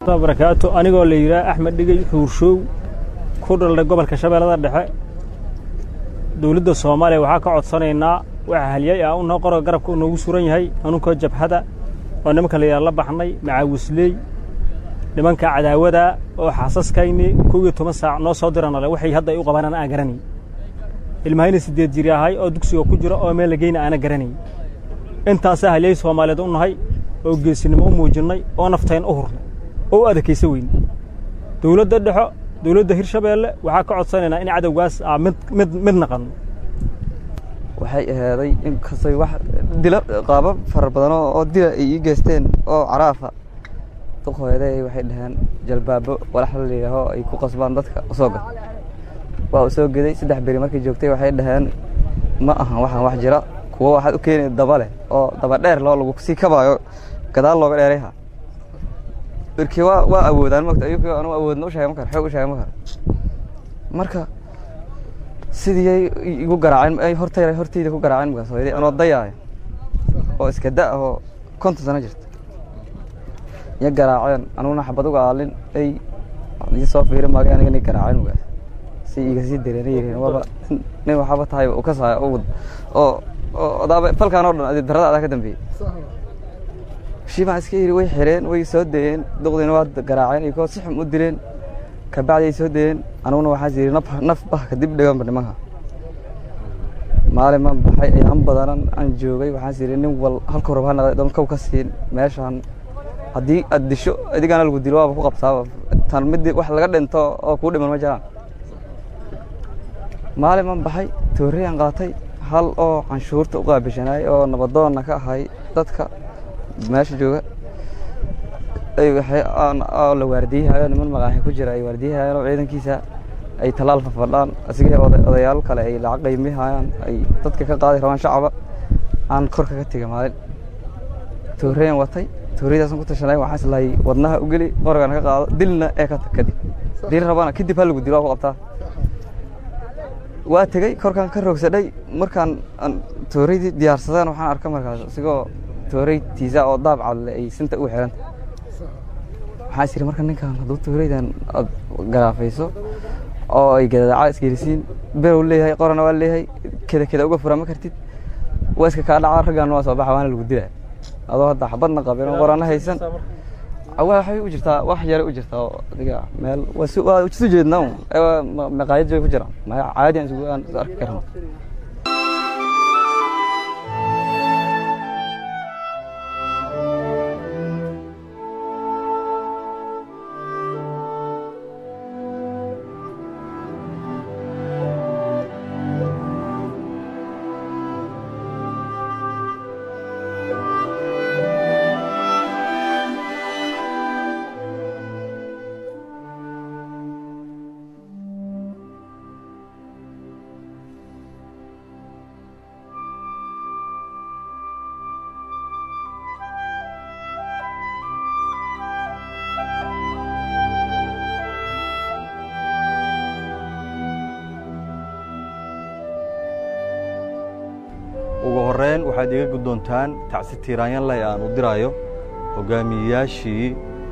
barakaatu anigoo la yidhaah axmed dhigey xuurshow ku dhalnay gobolka shabeellada dhexe dowladda soomaaliya waxaa ka codsanaynaa waxa halyay ah unoo qoroga garabka u noogu suran yahay anunkoo jabhada oo nimanka la yidhaha la baxnay macaawisley nimanka cadaawada oo xaasaskayni kow iyo toban saac noo soo diranale waxay hadda ay u qabanaan aan garanay ilmahayna siddeed jiri ahay oo dugsiga ku jira oo meel lageyna aana garanay intaasaa halyay soomaaliyeed u nahay oo geesinimo u muujinnay oo naftayn u hurnay oo u adakaysa weyn dowladda dhexo dowladda hirshabeelle waxaa ka codsanaynaa in cadowgaas aa mid mid mid naqanno waxay ahaaday in kastay wax dilo qaabab fara badan oo dila ay ii geysteen oo caraafa duqooyaday waxay dhaheen jalbaabo walax la yidhaaho ay ku qasbaan dadka usoo gad waa u soo geday saddex beri markay joogtay waxay dhaheen ma ahan waxaan wax jira kuwo waxaad u keenay daba leh oo daba dheer loo lagu sii kabaayo gadaal looga dheerayha irkii waa waa awoodaan mogta ayuki anu awoodna u sheegay ma karo xoog u sheegay ma karo marka sidii ay igu garaaceen ay hortayda hortayda ku garaaceen markaas hooyaday anoo dayaayo oo iska da oo konton sano jirta iyo garaaceen anuguna xabad uga aalin ay ii soo fiiri maagay aniga inay garaaceen markaas si iga sii dareena yireen waaba nin waxaaba tahay u ka saaya oo oo odaaba falkaan oo dhan adi darada adaa ka dambeeyey shii baan iska yidhi way xireen way soo dayeen duqdiina waa garaaceen iyo koo si xum u dileen kabacdi ay soo dayeen anuguna waxaas yidhi naf naf bah kadib dhiganba nimanka maalin maan baxay ayaan badanan aan joogay waxaas yidhi nin wal halkuu raba ha naqday doon kow ka siin meeshaan haddii aad disho adigana lagu dilo waaba ku qabtaaba tan mid wax laga dhinto oo kuu dhiman ma jiraan maalin maan baxay tooreyaan qaatay hal oo canshuurta u qaabishanaay oo nabadoonna ka ahay dadka meesha jooga ay waxay oo la waardiyahayo niman magaaxi ku jira ay waardiyahayaan oo ciidankiisa ay tallaal fafadhaan asigii odayaal kale ay lacag qaymihayaan ay dadka ka qaadi rabaan shacaba aan korka ka tega maalin tooreyan watay tooreydaasaan ku tashanay waxaan islahay wadnaha u geli qorgana ka qaado dilna ee ka tag kadib dil rabana kadib ha lagu dilo waa ku qabtaa waa tegey korkaan ka roogsadhay markaan tooreydii diyaarsadeen waxaan arka markaas isigoo tooreytiisa oo daab cadle ay sinta ugu xiranta waxaan is yidhi marka ninkan hadduu tooreydan aad garaafayso oo ay gadadaca isgelisiin berow leeyahay qorana waa leeyahay keda keda uga fura ma kartid waa iska kaa dhaca raggaana waa soo baxa waana lagu dilaa adoo hadda xabadna qabin oo qorana haysan waxay u jirtaa wax yare u jirtaa oo adiga meel waa isu jeednaa un maqaayad joy ku jiraan maya caadi aan isugu aan arki karno ugu horreyn waxaad iga guddoontaan tacsi tiiraanyanlay aan u diraayo hoggaamiyeyaashii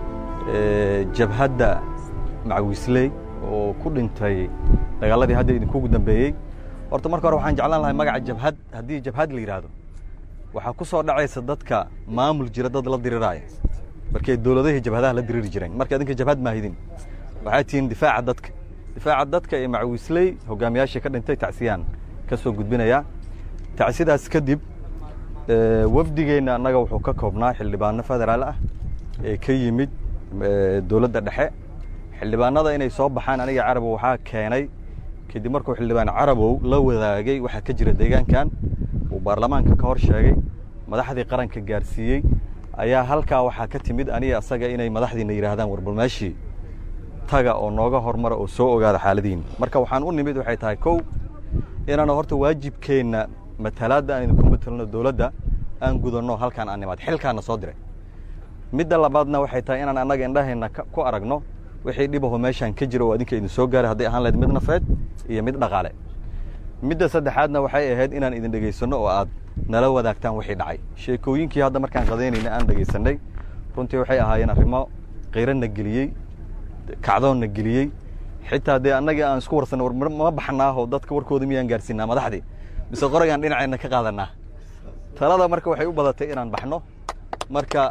jabhadda macwisley oo ku dhintay dagaalladii hadda idinkugu dambeeyey horta marka hore waxaan jeclaan lahay magaca jabhad haddii jabhad la yidhaahdo waxaa ku soo dhacaysa dadka maamul jira dad la diriraaya markay dowladahii jabhadaha la diriri jireen marka idinka jabhad maahidin waxaa tihiin difaaca dadka difaaca dadka ee macwisley hoggaamiyaashii ka dhintay tacsiyaan ka soo gudbinayaa tacsidaas kadib wafdigeenna annaga wuxuu ka koobnaa xildhibaano federaal ah ee ka yimid dowladda dhexe xildhibaanada inay soo baxaan aniga carabow waxaa keenay kadib markuu xildhibaan carabow la wadaagay waxaa ka jira deegaankan uu baarlamaanka ka hor sheegay madaxdii qaranka gaarsiiyey ayaa halkaa waxaa ka timid aniga asaga inay madaxdiina yidhaahdaan warbalmeeshii taga oo nooga hormara oo soo ogaada xaaladiina marka waxaan u nimid waxay tahay kow inaanu horta waajibkeenna matalaadda aan idinku matelno dowladda aan gudanno halkaan aan nimaad xilkaana soo diray midda labaadna waxay tahay inaan annaga indhaheenna ku aragno wixii dhibaho meeshaan ka jira oo adinka idin soo gaaray hadday ahaan lahayd mid nafeed iyo mid dhaqaale midda saddexaadna waxay ahayd inaan idin dhegaysanno oo aad nala wadaagtaan wixii dhacay sheekooyinkii hadda markaan qadaynayna aan dhegaysanay runtii waxay ahaayeen arrimo kayrana geliyey kacdoonna geliyey xitaa dee annagii aan isku warsanay war ma baxnaaho dadka warkooda miyaan gaarsiinaa madaxdii mise qoragaan dhinaceenna ka qaadanaa talada marka waxay u badatay inaan baxno marka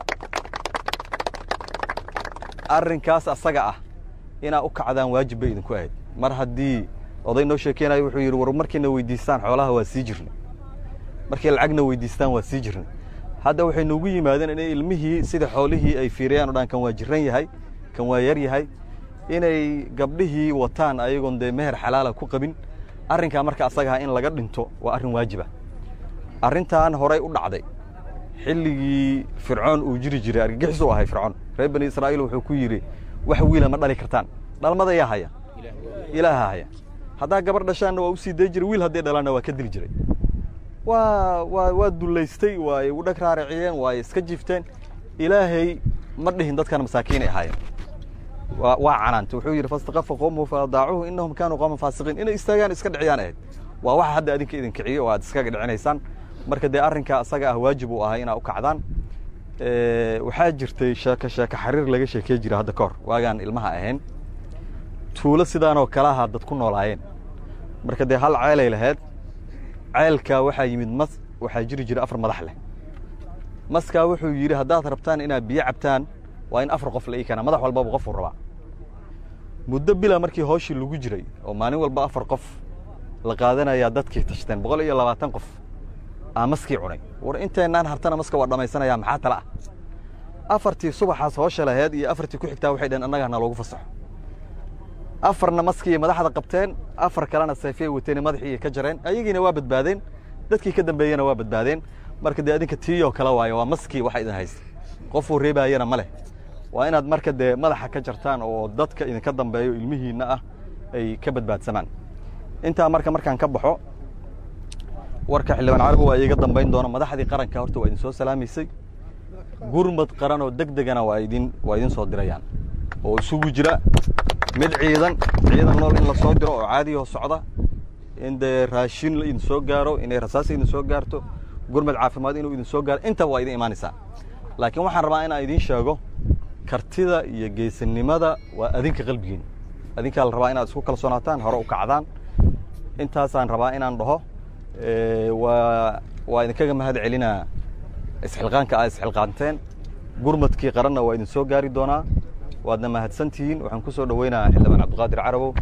arrinkaas asaga ah inaa u kacdaan waajib bay idinku ahayd mar haddii oday noo sheekeynayo wuxuu yidhi war markayna weydiistaan xoolaha waa sii jirnay markay lacagna weydiistaan waa sii jirnay hadda waxay noogu yimaadeen inay ilmihii sida xoolihii ay fiiriyaan o dhan kan waa jiran yahay kan waa yar yahay inay gabdhihii wataan ayagoon dee meher xalaala ku qabin arrinkaa marka asagaha in laga dhinto waa arrin waajiba arrintan horay u dhacday xilligii fircoon uu jiri jiray argagixis u ahay fircoon reer bani israa'iil wuxuu ku yidhi wax wiila ma dhali kartaan dhalmada yaa haya ilaaha haya haddaa gabar dhashaanna waa u sii day jiray wiil hadday dhalaanna waa ka dili jiray waa waa waa dullaystay waay u dhag raariciyeen waay iska jifteen ilaahay ma dhihin dadkan masaakiinay ahaayeen waa waa canaanta wuxuu yidhi fastakafa qowmuhu faadaacuhu innahum kaanuu qowman faasiqiin inay istaagaan iska dhiciyaan ahayd waa waxa hadda adinka idin kiciyo oo aad iskaga dhicinaysaan marka dee arrinkaa asaga ah waajib uu ahay inaa u kacdaan waxaa jirtay sheeko sheeko xariir laga sheekey jira hadda ka hor waagaan ilmaha ahayn tuulo sidaanoo kalaha dad ku noolaayeen marka dee hal ceelay lahayd ceelkaa waxaa yimid mas waxaa jiri jira afar madax leh maskaa wuxuu yidhi haddaad rabtaan inaad biyo cabtaan waa in afar qof la ii keenaa madax walbaba qofuu rabaa muddo bila markii hooshii lagu jiray oo maalin walba afar qof la qaadanayaa dadkii tashteen boqol iyo labaatan qof aa maskii cunay war inteennaan hartana maska waa dhammaysanayaa maxaa tala ah afartii subaxaas hoosha laheed iyo afartii ku xigtaa waxay dhaheen annagaa na loogu fasaxo afarna maskii madaxda qabteen afar kalena sayfiyay wateene madaxii ka jareen ayagiina waa badbaadeen dadkii ka dambeeyena waa badbaadeen marka dee adinka tiiyoo kale waayo waa maskii waxa idin haysta qofuu reebaayana ma leh waa inaad marka dee madaxa ka jartaan oo dadka idinka dambeeyo ilmihiinna ah ay ka badbaadsamaan intaa marka markaan ka baxo warka xildhibaan carabi waa iiga dambayn doona madaxdii qaranka horta waa idin soo salaamaysay gurmad qaran oo deg degana waa idin waa idin soo dirayaan oo isugu jira mid ciidan ciidan nool in la soo diro oo caadiyoo socda in dee raashin la idin soo gaaro inay rasaas idin soo gaarto gurmad caafimaad inuu idin soo gaaro intaba waa idin imaanaysaa laakiin waxaan rabaa inaan idiin sheego kartida iyo geesinimada waa adinka qalbigiin adinkaa la rabaa inaad isku kalsoonaataan hore u kacdaan intaasaan rabaa inaan dhaho waa waa idinkaga mahad celinaa isxilqaanka aad isxilqaanteen gurmadkii qaranna waa idin soo gaari doonaa waadna mahadsan tihiin waxaan ku soo dhoweynayaa xildhibaan cabdiqaadir carabow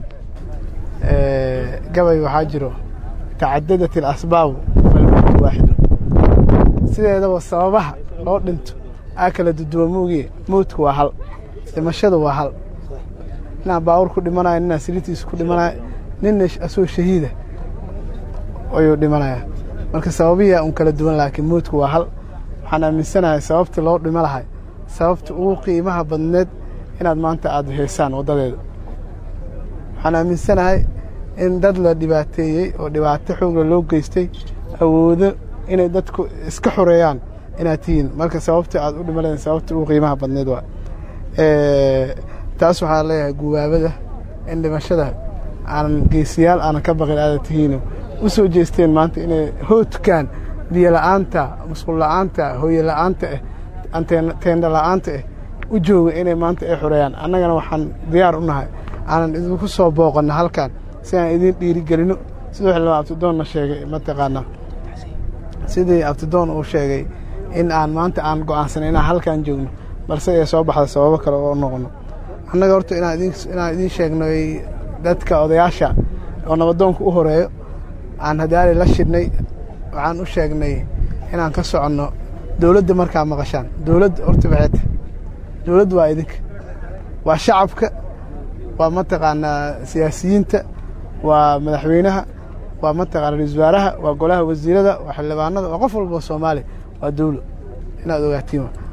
gabay waxaa jiro tacadadat ilasbaabu falmowtu waaxidu sideedaba sababaha loo dhinto aa kala duduwa moogiye mowdku waa hal dhimashadu waa hal ninaa baawur ku dhimanayo ninaa siriitiisa ku dhimanayo ninna asoo shahiida ayuu dhimanayaa marka sababihiia un kala duwan laakiin mowdku waa hal waxaan aaminsanahay sababtii loo dhimo lahay sababta ugu qiimaha badneed inaad maanta aad haysaan waddadeeda waxaan aaminsanahay in dad la dhibaateeyey oo dhibaato xoogla loo geystay awoodo inay dadku iska xoreeyaan inaad tihiin marka sababta aad u dhimaleen sababta ugu qiimaha badneed waa taas waxaa leeyahay gubaabada in dhimashada aanan geesiyaal aanan ka baqin aada tihiino u soo jeesteen maanta inay hoodkaan biyo la'aanta musqul la'aanta hooye la'aanta ah teendha la'aanta ah u jooga inay maanta ay xoreeyaan annagana waxaan diyaar u nahay aanan idinku soo booqanno halkan si aan idiin dhiirigelino siduu xildhibaan abtidoonna sheegay mataqaanaa sidii abtidoon uu sheegay in aan maanta aan go'aansanay inaan halkan joogno balse ay soo baxda sababo kale oo noqono annaga horta inaan idiin sheegno dadka odayaasha oo nabadoonka u horeeyo aan hadaali la shidhnay waxaan u sheegnay inaan ka soconno dowladda markaa maqashaan dowladda horta baxeeta dowladda waa idinka waa shacabka waa mataqaanaa siyaasiyiinta waa madaxweynaha waa mataqaana ra-isul wasaaraha waa golaha wasiirada waa xildhibaanada waa qof walba soomaaliya waa dowlo inaad ogaatiin